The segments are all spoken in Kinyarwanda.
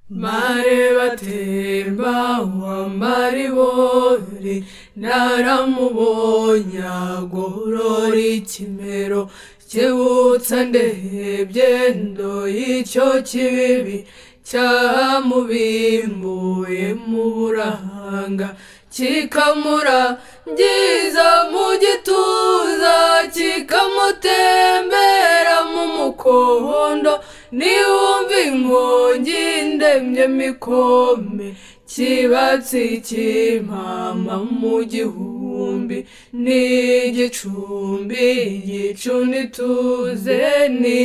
mare batemba uwambari bore naramubonye agorora ikimero kibutsa ndebye ndoye icyo kibibi cyamubimbuye mu burahanga kikamurangiza mu gituza kikamutembera mu mukondo niwumva inkongi ndemye mikome kibatsi cy'impama mu gihumbi ni igicumbi igicuni tuze ni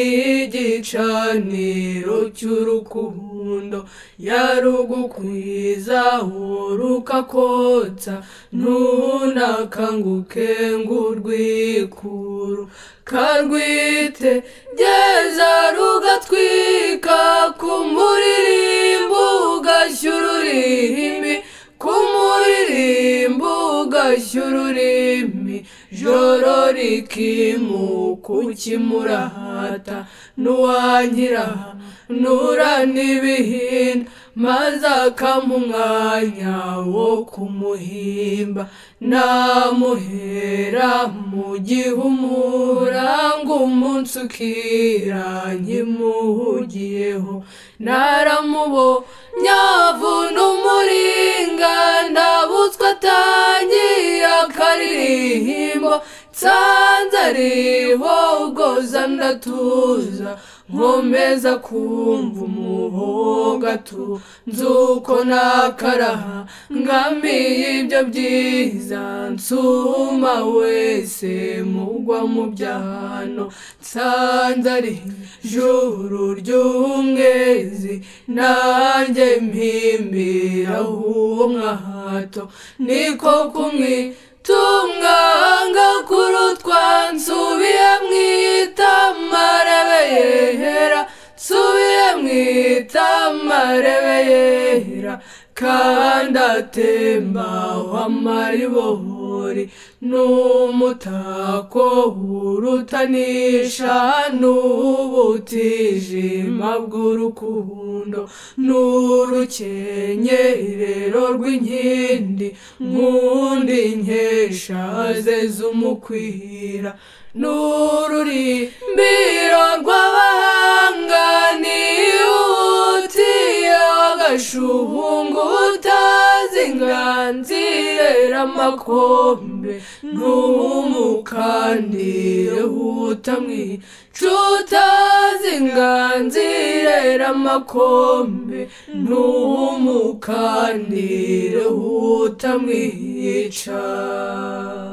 igicaniro cy'urukundo yarugukwiza urukakotsa ntunakanguke ngo urwikuru karwite geza rugatwika ku muririmbo ugashyura ururimi ku muririmbo ugashyura ururimi joro rikimuka ukimurahata n'uwangira nura n'ibihinda maze akampa umwanya wo kumuhimba namuhera mu gihumura ngo umunsi ukira nkimuhugiyeho naramubonye avuna umuringa ndabutswe atangiye akaririmbo nsanze ariho ubwoza ndatuza nkomeza kumva umuhoga tu nzuko nakaraha ngamiye ibyo byiza nsuma wese mugwa mu byano nsanze ari juru ry'umwezi nanjye mpimbira uwo mwahato niko kumwe tumwanga kurutwa nsubiye mwitamarebe yehera nsubiye mwitamarebe yehera kandi atemba w'amaribori n'umutako urutanisha n'ubutijima bw'urukundo n'urukenyerero rw'inkindi nk'undi nkesha ze z'umukwira n'ururimbiro rw'abahanga nihutiye agashuhungu utazi inganzi amakombe ntumukandire utamwica utazi inganzi amakombe ntumukandire utamwica